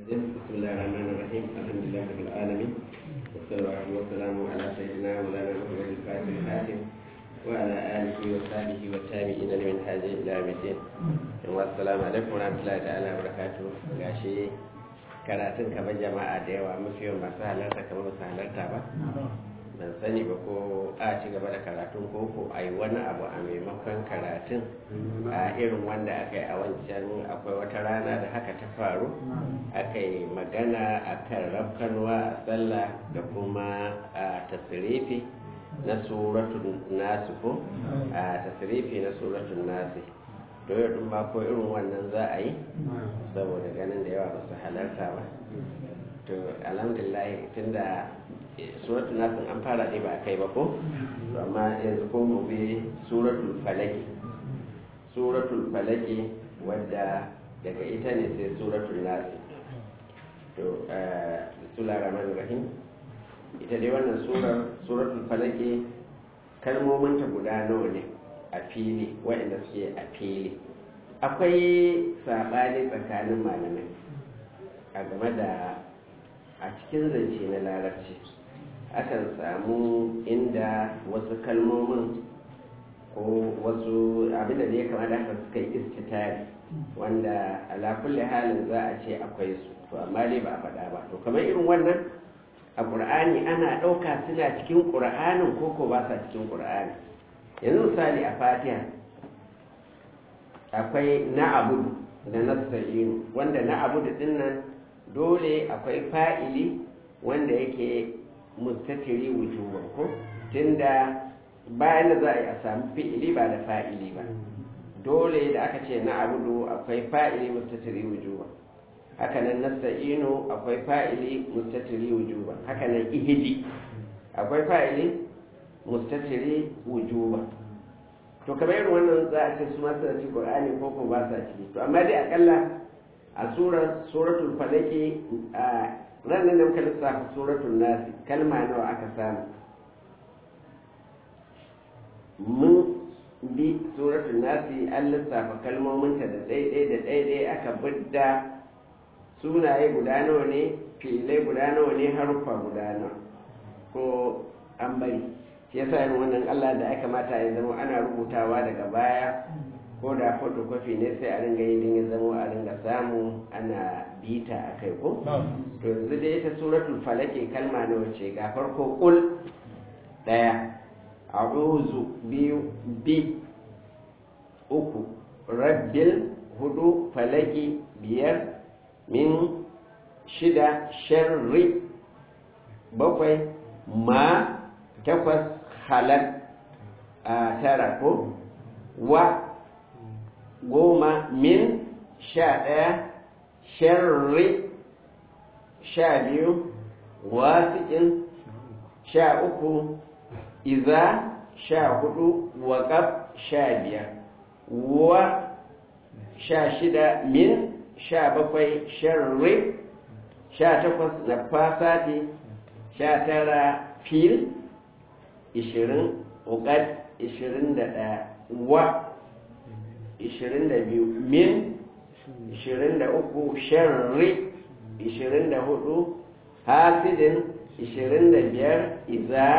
بسم الله الرحمن الرحيم الحمد لله رب العالمين والصلاة والسلام على سيدنا مولانا محمد الفاتح الحاتم وعلى آله وصحبه والتابعين لمن هذه إلى يوم الدين والسلام عليكم ورحمة الله تعالى وبركاته gashi karatun kamar jama'a da yawa mafi yawan masu halarta kamar masu halarta ba ban sani ba ko a ci gaba da karatun ko ko a yi wani abu a maimakon karatun a irin wanda aka yi a wancan akwai wata rana da haka ta faru aka yi magana a kan rafkanwa a sallah da kuma a tasirifi na suratun nasu ko a tasirifi na suratun nasu to yau ma ko irin wannan za a yi saboda ganin da yawa ba su halarta ba to alhamdulillah tunda suratul nasin an fara ne ba a kai ba ko amma yanzu ko mu bi suratul falaki suratul falaki wadda daga ita ne sai suratul nasi to bismillahir rahmanir rahim ita dai wannan surar suratul falaki kalmomin ta guda nawa ne a fili waɗanda suke a fili akwai saɓani tsakanin malamai a game da a cikin zance na larabci akan samu inda wasu kalmomin ko wasu abinda da ya kamata haka suka yi istitari wanda ala kulli halin za a ce akwai su to amma dai ba a faɗa ba to kamar irin wannan a ƙur'ani ana ɗauka suna cikin ƙur'anin ko ko ba sa cikin ƙur'ani yanzu misali a fatiha akwai na abudu da nasta'inu wanda na abudu dinnan dole akwai fa'ili wanda yake mustatiri wujuban ko tunda bayan da za a yi a samu fi'ili ba da fa'ili ba dole da aka ce na abudu akwai fa'ili mustatiri wujuban hakanan nasta'inu akwai fa'ili mustatiri wujuban hakanan ihidi akwai fa'ili mustatiri wujuban to kamar irin wannan za a ce su masu da ci qur'ani ko ko ba sa ciki to amma dai akalla a surar suratul falaki a ranar da muka lissafa suratul nasi kalma nawa aka samu mun bi suratul nasi an lissafa kalmominta da ɗaiɗai da ɗaiɗai aka bidda sunaye guda nawa ne filai guda nawa ne haruffa guda nawa ko an bari shi yasa yin wannan allah da aka mata ya zama ana rubutawa daga baya ko da photocopy ne sai a ringa yi din ya zama a ringa samu ana bita a kai ko to yanzu da ita suratul falake kalma nawa ce ga farko kul daya a'udhu biyu bi uku rabbil hudu falaki biyar min shida sharri bakwai ma takwas halal a tara ko wa goma min sha ɗaya sharri sha biyu wasiƙin sha uku iza sha hudu waƙaf sha biyar wa sha shida min sha bakwai sharri sha takwas na fasati sha tara fil ishirin uƙad ishirin da ɗaya wa 22 min 23 sharri 24 hasidin 25 iza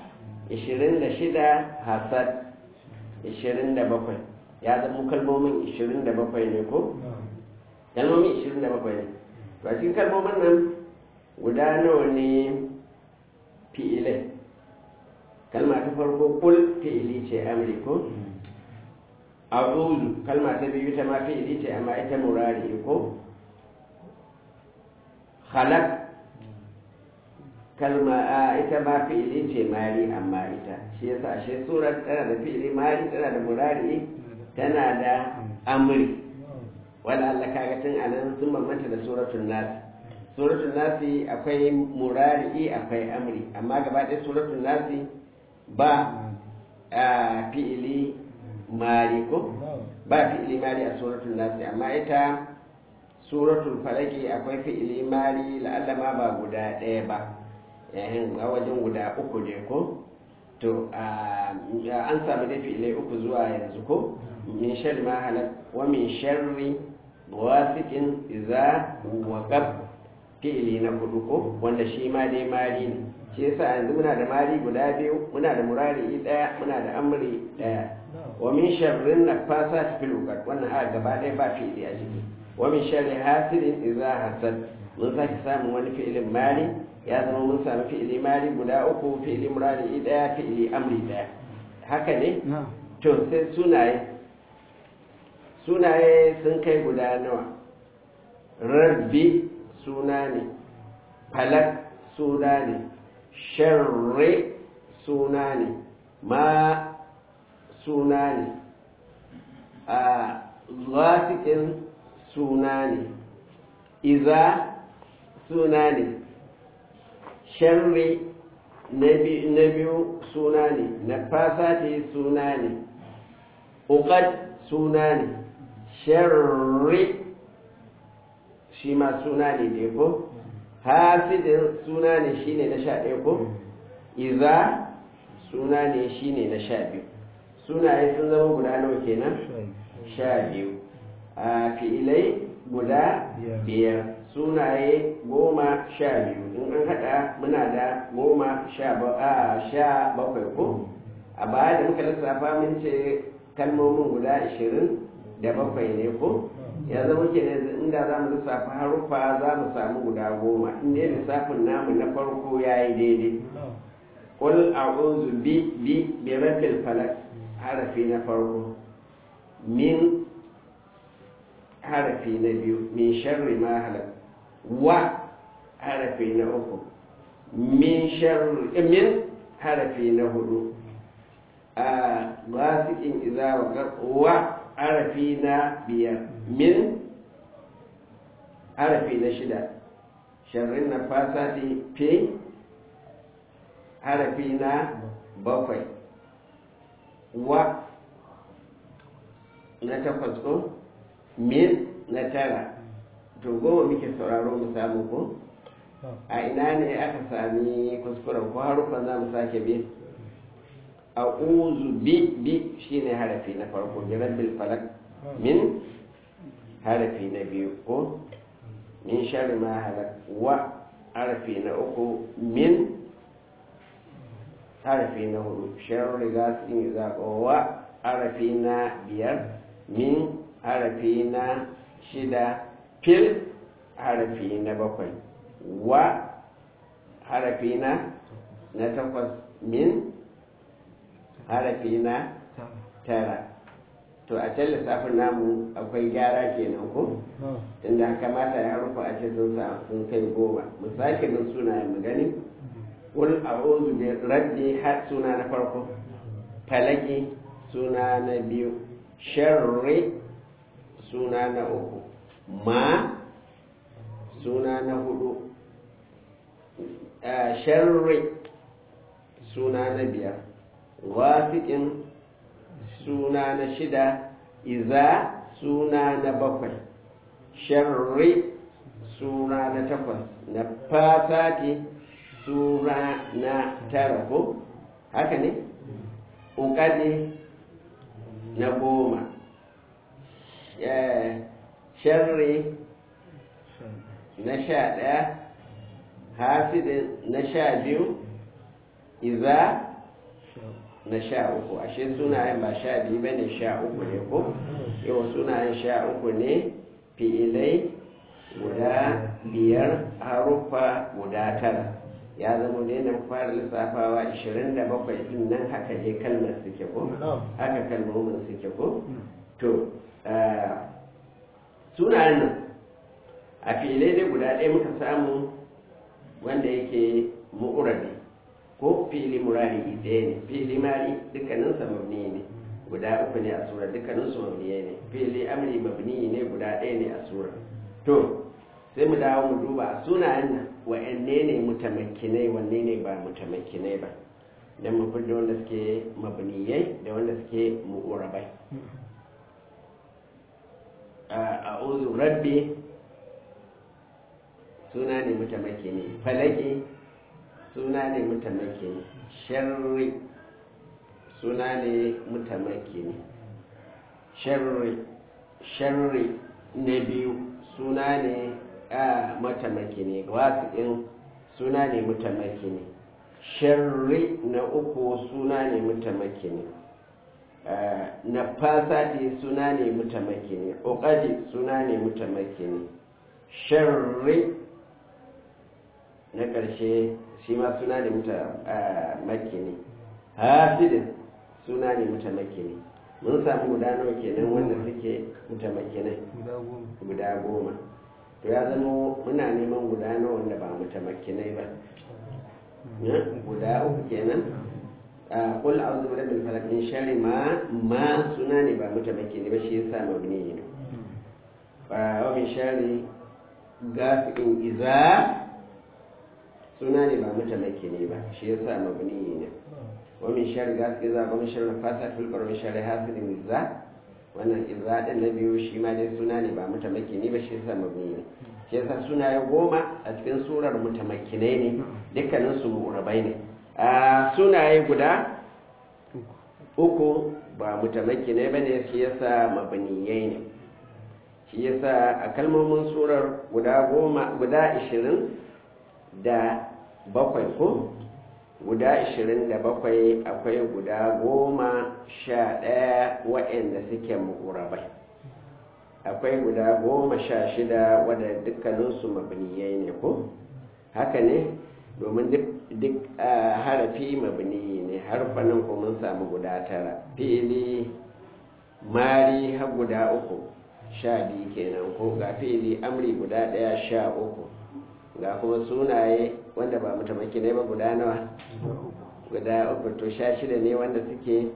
26 hasad 27 ya zama kalmomin 27 ne ko? kalmomin 27 ne ba cikin kalmomin nan guda nawa ne fi'ilai kalma ta farko kul fi'ili ce amurko a'udhu kalma ta biyu ta ma fi'ili ce amma ita murari ko khalaq kalma a ita ma fi'ili ce mari amma ita shi yasa ashe surar tana da fi'ili mari tana da murari tana da amri wanda Allah kaga tun anan sun bambanta da suratul nas suratul nasi akwai murari akwai amri amma gaba ɗaya suratul nasi ba fi'ili mari ko ba fi'ili mari a suratul nasi amma ita suratul falaki akwai fi'ili mari la'alla ma ba guda ɗaya ba yayin a wajen guda uku ne ko to an samu da fi'ilai uku zuwa yanzu ko min sharri ma halak wa min sharri wasiqin idza waqab fi'ili na hudu ko wanda shi ma dai mari ne shi yasa yanzu muna da mari guda biyu muna da murari daya muna da amri daya wa min sharrin nafasat fil uqad wannan a gaba ɗaya ba fi'ili a ciki wa min sharri hasidin idza hasad mun sake samun wani fi'ilin mari ya zama mun sami fi'ili mari guda uku fi'ili murari daya fi'ili amri daya haka ne to sai sunaye sunaye sun kai guda nawa rabbi suna ne falak suna ne sharri suna ne ma suna ne a zatikin suna ne iza suna ne sharri na biyu suna ne na fasati suna ne uqad suna ne sharri shi ma suna ne da ko hasidin suna ne shi ne na sha ɗaya ko iza suna ne shi ne na sha biyu sunaye sun zama guda nawa kenan sha biyu a fi'ilai guda biyar sunaye goma sha biyu in an haɗa muna da goma sha bakwai ko a baya da muka lissafa mun ce kalmomin guda ashirin da bakwai ne ko ya zama ke inda za mu lissafa haruffa za mu samu guda goma inda lissafin namu na farko ya yi daidai ƙul a'udhu bi bi bi rabbil falak harafi na farko min harafi na biyu min sharri ma halak wa harafi na uku min sharri min harafi na hudu a gasikin iza wa harafi na biyar min harafi na shida sharrin na fasati fi harafi na bakwai wa na takwas ko min na tara to goma muke sauraro mu samu ko a ina ne aka sami kuskuren ko harufan za mu sake bi a uzu bi bi shine harafi na farko bi rabbil falak min harafi na biyu ko min sharri ma halak wa harafi na uku min harafi na hudu sharri gasin zaɓo wa harafi na biyar min harafi na shida fil harafi na bakwai wa harafi na na takwas min harafi na tara to a can lissafin namu akwai gyara kenan ko inda kamata ya rufa a ce sun sun kai goma mu sake min sunayen mu gani wal a'udhu bi rabbi har suna na farko falaki suna na biyu sharri suna na uku ma suna na hudu sharri suna na biyar wasiƙin suna na shida iza suna na bakwai sharri suna na takwas na fasati suna na tara ko haka ne ƙoƙari na goma sharri na sha ɗaya hasidin na sha biyu iza na sha uku ashe sunayen ba sha biyu ba ne sha uku ne ko yau sunayen sha uku ne fi'ilai guda biyar haruffa guda tara ya zama ne na fara lissafawa 27 din nan haka je kalmar suke ko haka kalmomin suke ko to sunayen nan a fi'ilai dai guda ɗaya muka samu wanda yake mu'urabi ko fili murari ɗaya ne fili mari dukkaninsa mabni ne guda uku ne a sura dukkaninsu mabni ne fili amri mabni ne guda ɗaya ne a sura to sai mu dawo mu duba sunayen nan wa'anne ne mutamakkinai wanne ne ba mutamakkinai ba don mu fidda wanda suke mabniyai da wanda suke mu'urabai a uzu rabbi suna ne mutamakkini falaki suna ne mutamakkini sharri suna ne mutamakkini sharri sharri na biyu suna ne matamaki ne wasiƙin suna ne mutamaki ne sharri na uku suna ne mutamaki ne na fasati suna ne mutamaki ne ƙoƙari suna ne mutamaki ne sharri na ƙarshe shi ma suna ne mutamaki ne hasidin suna ne mutamaki ne mun samu guda nawa kenan wanda suke mutamaki ne guda goma to ya zama muna neman guda nawa wanda ba mutamaki ne ba guda uku kenan kul a'udhu bi rabbil falaq min sharri ma ma suna ne ba mutamaki ne ba shi yasa mabni ne wa min sharri gafiqin iza suna ne ba mutamaki ne ba shi yasa mabni ne wa min sharri gafiqin iza wa min sharri nafasa fil bar min sharri hasidin iza wannan iza din na biyu shi ma dai suna ne ba mutamaki ne ba shi yasa mabni ne shi yasa sunaye goma a cikin surar mutamakinai ne dukkanin su rabai ne a sunaye guda uku ba mutamakinai ba ne shi yasa mabaniyai ne shi yasa a kalmomin surar guda goma guda ishirin da bakwai ko guda ishirin da bakwai akwai guda goma sha ɗaya waɗanda suke mu'urabai akwai guda goma sha shida wadda dukkaninsu mabniyai ne ko haka ne domin duk harafi mabniyi ne harfanin ko mun samu guda tara fili mari har guda uku sha biyu kenan ko ga fili amri guda ɗaya sha uku ga kuma sunaye wanda ba mutamaki ne ba guda nawa guda uku to sha shida ne wanda suke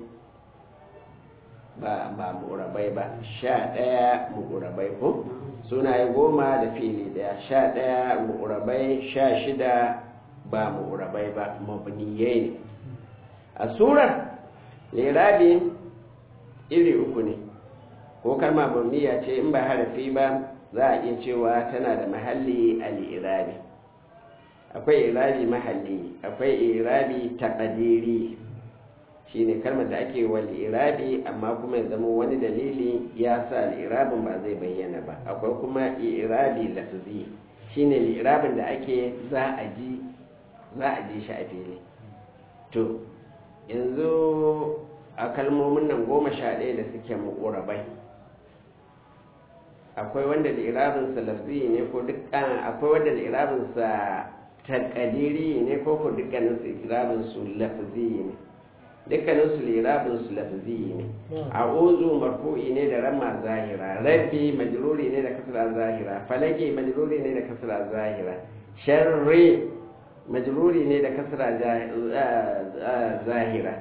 ba ba murabai ba sha ɗaya murabai ko sunaye goma da fili ɗaya sha ɗaya murabai sha shida ba murabai ba mabniyai ne a surar lirabi iri uku ne ko kalma mabniya ce in ba harafi ba za a iya cewa tana da mahalli al-irabi akwai irabi mahalli akwai irabi taqdiri shine kalmar da ake wal irabi amma kuma ya zama wani dalili ya sa al-irabin ba zai bayyana ba akwai kuma irabi lafzi shine al-irabin da ake za a ji za a ji shi a fili to yanzu a kalmomin nan goma sha ɗaya da suke mu'urabai akwai wanda li'irabinsa lafzi ne ko dukkan akwai wanda li'irabinsa takadiri ne ko ko dukkanin su li'irabinsu lafzi ne dukkanin su li'irabinsu lafzi ne a ozu marfu'i ne da ramma zahira rabbi majruri ne da kasra zahira falaki majruri ne da kasra zahira sharri majruri ne da kasra zahira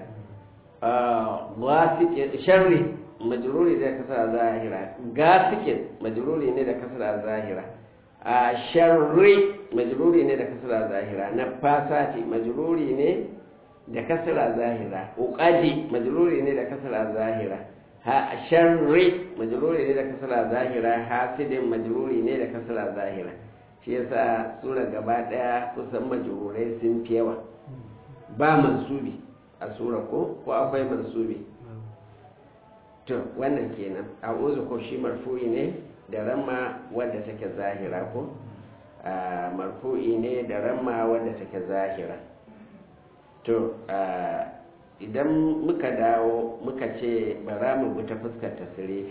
sharri majruri da kasra zahira gasikin majruri ne da kasra zahira a sharri majruri ne da kasra zahira na fasati majruri ne da kasra zahira uqadi majruri ne da kasra zahira ha sharri majruri ne da kasra zahira hasidin majruri ne da kasra zahira shi yasa sura gaba daya kusan majrurai sun fi yawa ba mansubi a sura ko ko akwai mansubi to wannan kenan a uzu ko shi marfu'i ne da ramma wadda take zahira ko marfu'i ne da ramma wadda take zahira to idan muka dawo muka ce bara mu bi ta fuskar tasirifi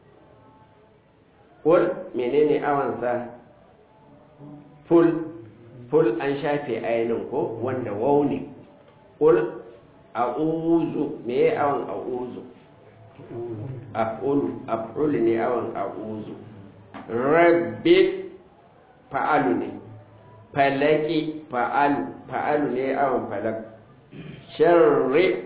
kul menene awansa ful ful an shafe ainihin ko wanda wau ne kul a uzu me ya awon a uzu af'ulu af'ulu ne awon a uzu rabbi fa'alu ne falaki fa'alu fa'alu ne awon falak sharri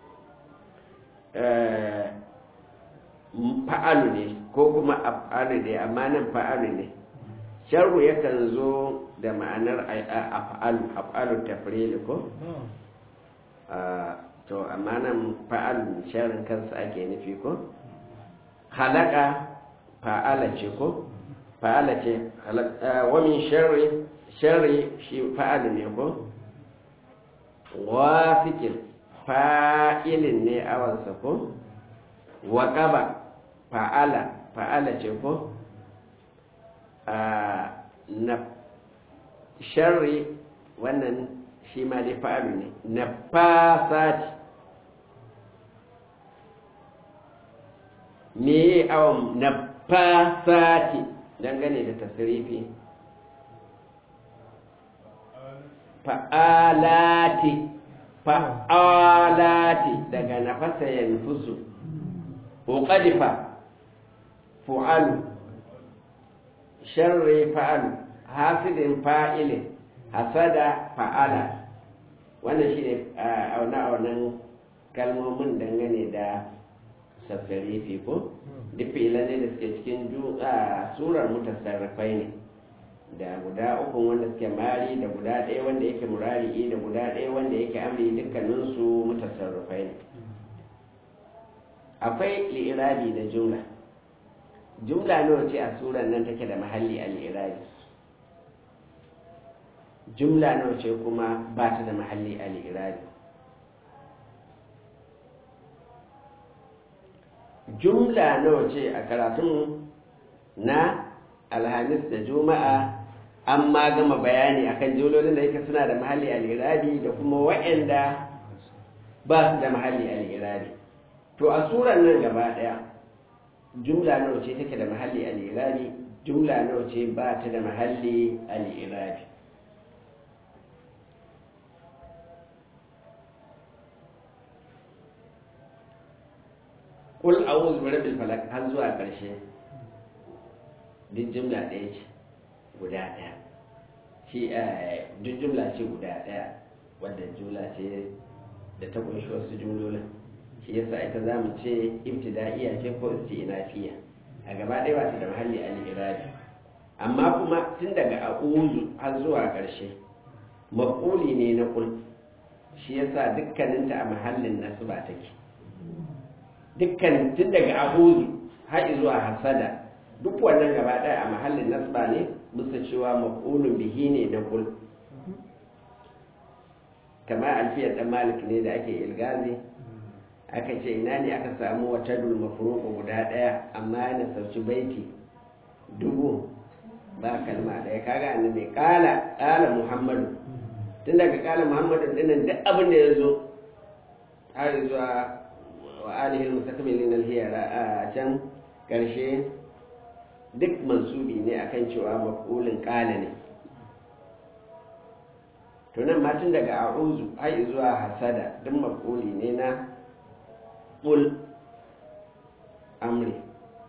fa'alu ne ko kuma af'alu ne amma nan fa'alu ne sharru yakan zo da ma'anar af'alu af'alu tafrili ko to amma nan fa'alu sharrin kansa ake nufi ko halaka fa'ala ce ko fa'ala ce wa min sharri sharri shi fa'alu ne ko wasikin fa'ilin ne awansa ko waƙaba fa'ala fa'ala ce ko na sharri wannan shi ma dai fa'alu ne na fasati me awon na fasati dangane da tasirifi fa'alati fa'alati daga nafasa yanfusu uqadifa fu'alu sharri fa'alu hasidin fa'ilin hasada fa'ala wannan shi ne auna-aunan kalmomin dangane da sassarifi ko duk filan ne da suke cikin surar mutasarrafai ne da guda uku wanda suke mari da guda ɗaya wanda yake murari'i da guda ɗaya wanda yake amri dukkaninsu mutasarrafai ne akwai li'irabi da jumla jumla nawa ce a surar nan take da mahalli a li'irabi jumla nawa ce kuma ba ta da mahalli a li'irabi jumla nawa ce a karatun na alhamis da juma'a an ma gama bayani akan jumlolin da yake suna da mahalli a li'irabi da kuma waɗanda ba su da mahalli a li'irabi to a surar nan gaba ɗaya jumla nawa ce take da mahalli a li'irabi jumla nawa ce ba ta da mahalli a li'irabi kul a'udhu bi rabbil falaq har zuwa ƙarshe duk jumla ɗaya ce guda ɗaya shi duk jumla ce guda ɗaya wadda jumla ce da ta kunshi wasu jumlolin shi yasa ita za mu ce ibtida'iyya ce ko istinafiya a gaba ɗaya ba ta da mahalli al-irabi amma kuma tun daga a'udhu har zuwa ƙarshe maquli ne na kul shi yasa dukkaninta a mahallin nasba take dukkan tun daga abuzu har zuwa hasada duk wannan gaba ɗaya a mahallin nasba ne bisa cewa maqulun bihi ne na kul kama alfiyar dan malik ne da ake ilgazi aka ce ina ne aka samu wata dul mafruqu guda ɗaya amma yana sauci baiti dubu ba kalma ɗaya kaga annabi kala kala muhammadu tun daga kala muhammadu dinnan duk abin da ya zo har zuwa wa alihin mustakmilin alhiyara a can ƙarshe duk mansubi ne akan cewa maf'ulin ƙala ne to nan ma tun daga a'uzu har zuwa hasada duk maf'uli ne na qul amri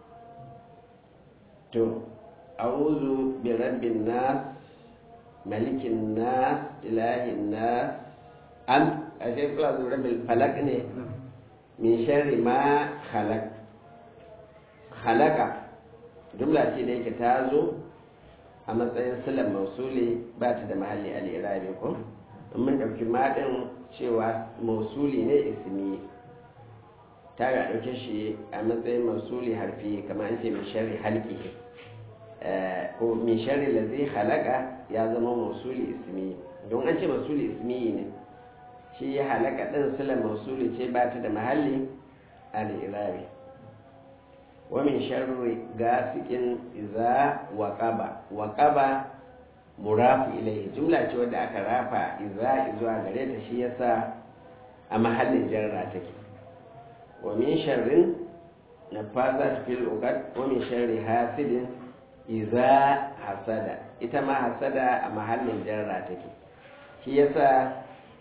to a'uzu bi rabbin nas malikin nas ilahin nas an ashe kula da rabbil falak ne min sharri ma khalaq khalaqa jumla ce da yake ta zo a matsayin silan mausuli ba ta da mahalli al-irabi ko in mun dauki madin cewa mausuli ne ismi ta ga dauke shi a matsayin mausuli harfi kamar an ce min sharri halqi ko min sharri ladhi khalaqa ya zama mausuli ismi don an ce mausuli ismi ne shi ya halaka ɗin silar mausuli ce ba ta da mahalli al'irabi wamin sharri gasikin iza waƙaba waƙaba murafu ilai jumla ce wadda aka rafa iza zuwa gare ta shi yasa a mahallin jarra take wamin sharrin na fasa fil uqad wamin sharri hasidin iza hasada ita ma hasada a mahallin jarra take shi yasa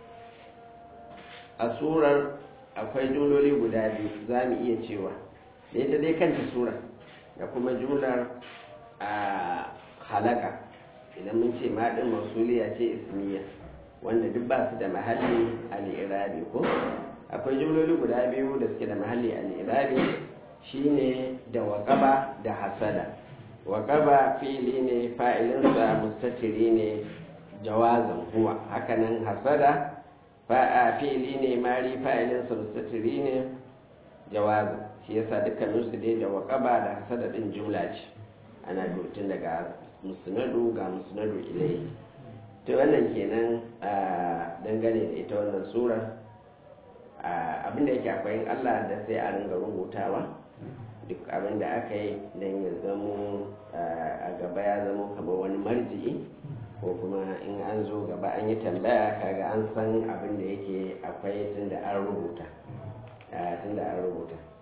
a surar akwai jumloli guda biyu za mu iya cewa da ita dai kanta surar da kuma jumlar a halaka idan mun ce maɗin masuliya ce ismiya wanda duk ba su da mahalli al'irabi ko akwai jumloli guda biyu da suke da mahalli al'irabi shine da waƙaba da hasada waƙaba fili ne fa'ilinsa mustatiri ne jawazan huwa hakanan hasada fa'a fili ne mari fa'ilin mustatiri ne jawazu shi yasa dukkanin su dai da waqaba da hasada din jumla ce ana dutun daga musnadu ga musnadu ilai to wannan kenan dangane da ita wannan sura abinda yake akwai Allah da sai a ringa rubutawa duk abin da aka yi don ya zamo a gaba ya zamo kamar wani marji'i ko kuma in an zo gaba an yi tambaya kaga an san abin da yake akwai tun da an rubuta tun da an rubuta